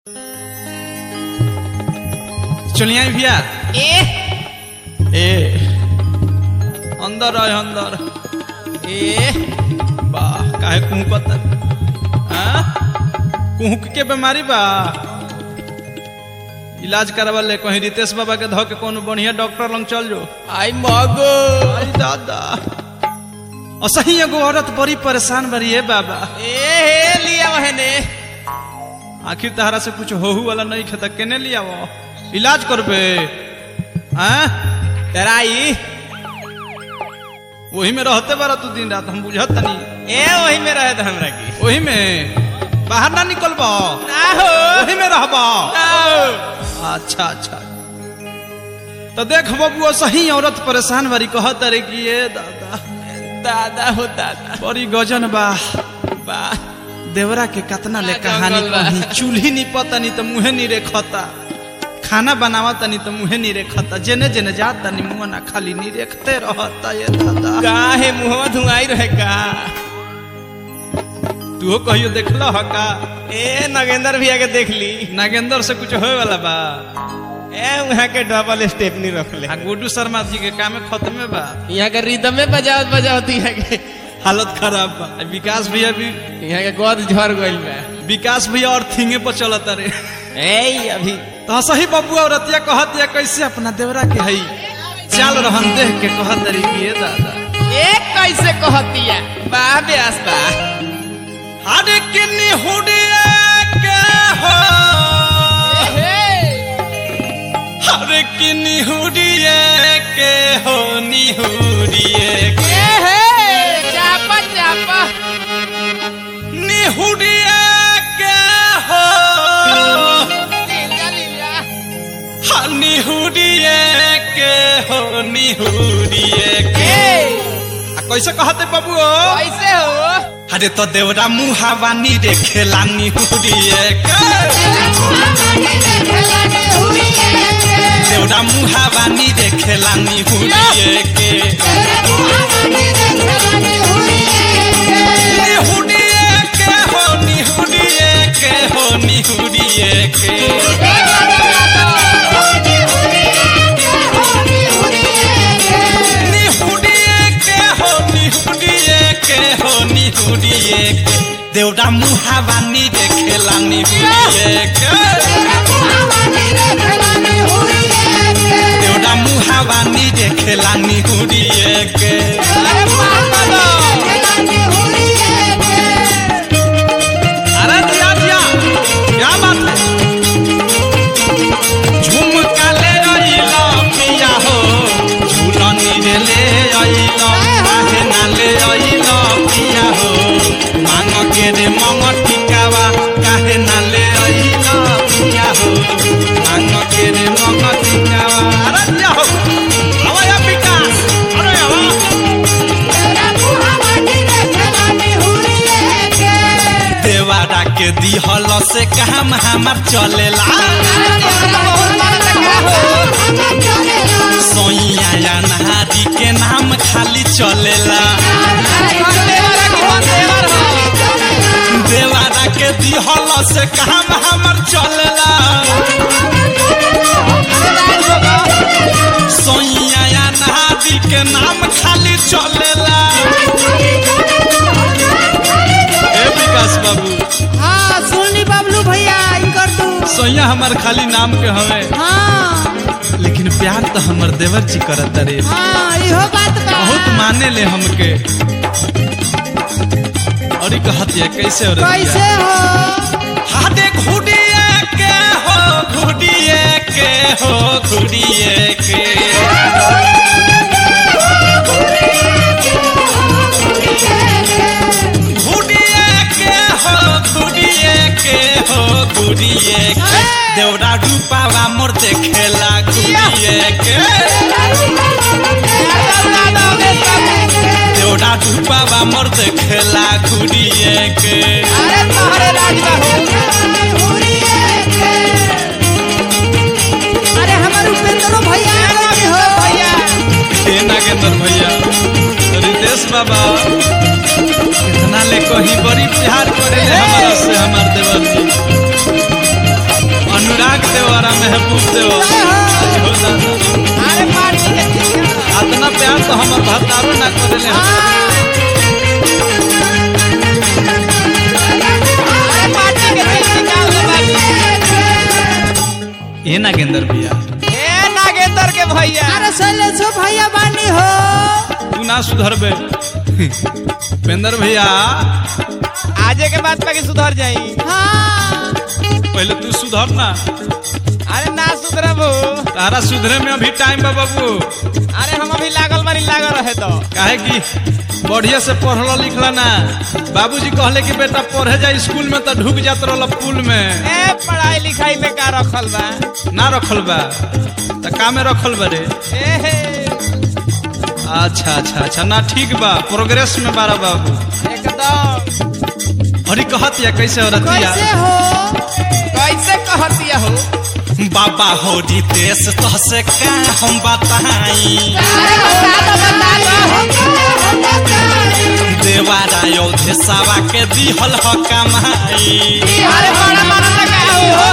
चलिए भैया ए ए अंदर आए अंदर ए वाह काहे कुहकत हाँ कुहक के बीमारी बा इलाज करवाले कहीं रितेश बाबा के धो के कोनो बढ़िया डॉक्टर लंग चल जो आई मगो आई दादा असही एगो औरत बड़ी परेशान बड़ी है बाबा ए हे लिया वहने आखिर तहरा से कुछ होहू वाला नहीं खेता केने लिया वो इलाज करबे हाँ तराई वही में रहते बारा तू दिन रात हम बुझत तनी ए वही में रहे था हमरा की वही में बाहर ना निकलबो ना हो वही में रहबो ना हो अच्छा अच्छा तो देख बबुआ सही औरत परेशान बारी कहत रे कि ये दादा दादा हो दादा बड़ी गजन बा बा देवरा के कतना ले आ, कहानी जंगल बा। कही चूल्ही नहीं पता नहीं तो मुहे नहीं रेखता खाना बनावा तनी तो मुहे नहीं रेखता जेने जेने जात तनी मुंह ना खाली नहीं रेखते रहता ये दादा काहे मुहवा धुआई रहे का तू कहियो देखल ह का ए नगेंद्र भैया के देख ली नागेंद्र से कुछ होए वाला बा ए वहाँ के डबल स्टेप नहीं रख ले आ गुड्डू शर्मा जी के काम खत्मे बा यहाँ के रिदम में बजावत बजावती है के हालत खराब बा आ विकास भैया भी यहाँ के गोद झड़ गइल बा विकास भैया और थिंगे पर चलत रे ए अभी तो सही बबुआ और रतिया कहत या कैसे अपना देवरा के हई चाल रहन देख के कहत रे कि ये दादा ए कैसे कहतिया बा ब्यास बा अरे किन्नी हुडिया के हो अरे किन्नी हुडिया के हो निहुडिए के चापा चापा निहुडिया के हो लीला लीला हाँ, निहुडिए के हो निहुडिए के आ कैसे कहते बाबू कैसे हो अरे तो देवरा मुहावानी रे खेला निहुडिए के देवरा मुहावानी रे खेला निहुडिए के निहुडिए के हो निहुडिए के हो निहुडिए के निहुडिए के हो निहुडिए के हो निहुडिए के देवरा मुहावानी रे खेला निहुडिए के देवरा मुहावानी रे खेला निहुडिए के अरे दिया दिया क्या बात है झुमका ले अइला पिया हो झूलनी रे ले अइला काहे ना ले अइला पिया हो मांग के रे मंग टिकावा काहे ना ले अइला पिया हो मांग के रे मंग टिकावा अरे दिया हो आवा या विकास अरे आवा देवारा के दिहल से काम हमार चलेला सोइया या नहारी के नाम खाली चलेला देवारा के दिहल से काम हमार चलेला सोइया या नहारी के नाम खाली चलेला ए विकास बाबू हाँ सुनली बबलू भैया इनकर तू सोइया हमार खाली नाम के हवे हाँ लेकिन प्यार तो हमर देवर जी करत रे हाँ इहो बात बा बहुत माने ले हमके और ई कहत है कैसे और कैसे हो हाथे घुड़िए के हो घुड़िए के हो घुड़िए के घुड़िए के हो घुड़िए के हो घुड़िए के देवरा रूपावा मोर देखेला घुड़िए के देवरा रूपावा मोर देखेला घुड़िए के अरे तोहरे राजबा हो अरे हमार उपेंद्रो भैया आ गए हो भैया हे नागेंद्र भैया रितेश बाबा कितना ले कहीं बड़ी प्यार करे ले हमारा से हमार देवर जी देले हम। अरे पार्टी के दिल निकाल दे बाबू ए नागेंद्र भैया ए नागेंद्र के भैया अरे शैलेशो भैया बानी हो तू ना सुधरबे पेंदर भैया आजे के बाद पे सुधर जाई हाँ पहले तू सुधर ना अरे ना सुधरबू तारा सुधरे में अभी टाइम बा बाबू अरे हम अभी लागल बारी लागल रहे तो काहे कि बढ़िया से पढ़ल लिखला ना बाबूजी कहले कि बेटा पढ़े जा स्कूल में तो ढुक जात रहल पुल में ए पढ़ाई लिखाई में का रखल बा ना रखल बा त का में रखल बा रे ए हे अच्छा अच्छा अच्छा ना ठीक बा प्रोग्रेस में बारा बाबू एकदम अरे कहत या कैसे औरतिया कैसे हो कैसे कहतिया हो बाबा हो रितेश तो से का हम बताई अरे बता दो बता दो देवारा योधे सावा के दिहल ह कमाई अरे बड़ा बड़ा लगा हो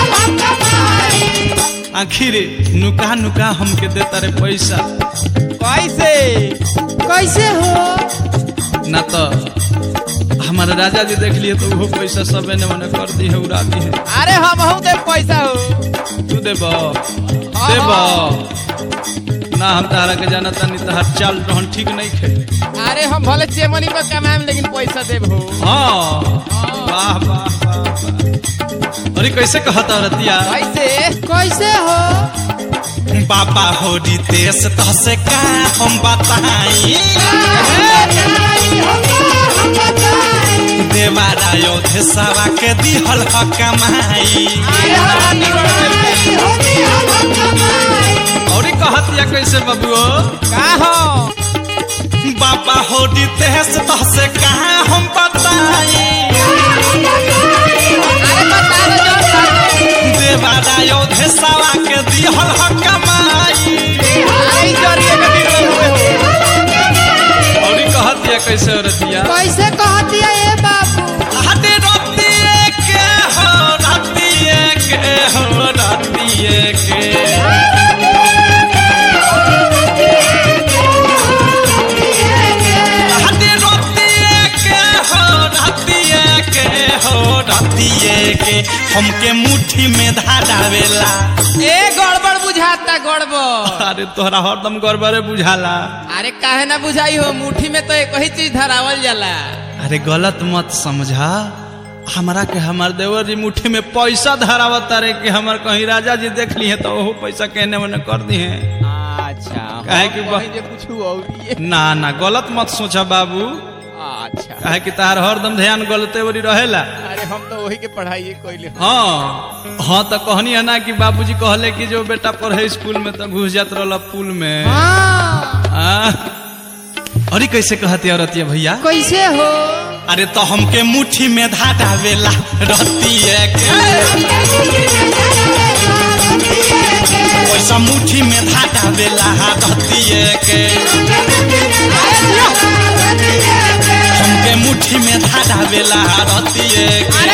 आखिर नुका नुका हमके देता रे पैसा कैसे कैसे हो ना तो हमारे राजा जी देख लिए तो वो पैसा सबे ने मने कर दी है उड़ा दी है अरे हम हूं दे पैसा हो तू देब देब ना हम तारा के जाना तानी तहार चाल रहन ठीक नहीं खे अरे हम भले चेमनी पर कमाएम लेकिन पैसा देब हो हाँ वाह वाह वाह वाह। अरे कैसे कहता रतिया कैसे कैसे हो बाबा हो रितेश तो से का हम बताई देवारा योधे सावा के दिहल ह कमाई और कहत या कैसे बबुओ का हो बाबा हो रितेश तो से का हम बताई अरे बता दो जो सर देवारा योधे सावा के दिहल ह कमाई अरे ई जरिए के बिगड़ल हुए हो और कहत या कैसे रतिया कैसे कहतिया ए बाबू हटे रतिए के हो रतिए के हो रतिए के हटे रतिए के हो रतिए के हो रतिए के हमके मुट्ठी में धारावेला ए गड़बड़ बुझाता गड़बड़ अरे तोहरा हरदम गड़बड़े बुझाला अरे काहे ना बुझाई हो मुट्ठी में तो एक ही चीज धरावल जाला अरे गलत मत समझा हमारा के हमार देवर जी मुट्ठी में पैसा धरावत रे कि हमार कहीं राजा जी देख ली है तो वो पैसा कहने मने कर दी है अच्छा काहे कि हम बा- कहीं जे कुछ और ये ना ना गलत मत सोचा बाबू अच्छा काहे कि तार हरदम ध्यान गलते वरी रहेला अरे हम तो वही के पढ़ाई कोइले हाँ हाँ तो कहनी है ना कि बाबूजी कहले कि जो बेटा पढ़े स्कूल में तो घुस जात रहल पुल में हाँ आ? अरे कैसे कहती औरतिया भैया कैसे हो अरे तो हमके मुट्ठी में धाटावेला रतिए के पैसा मुट्ठी में धाटावेला रतिए के हमके मुट्ठी में धाटावेला रतिए के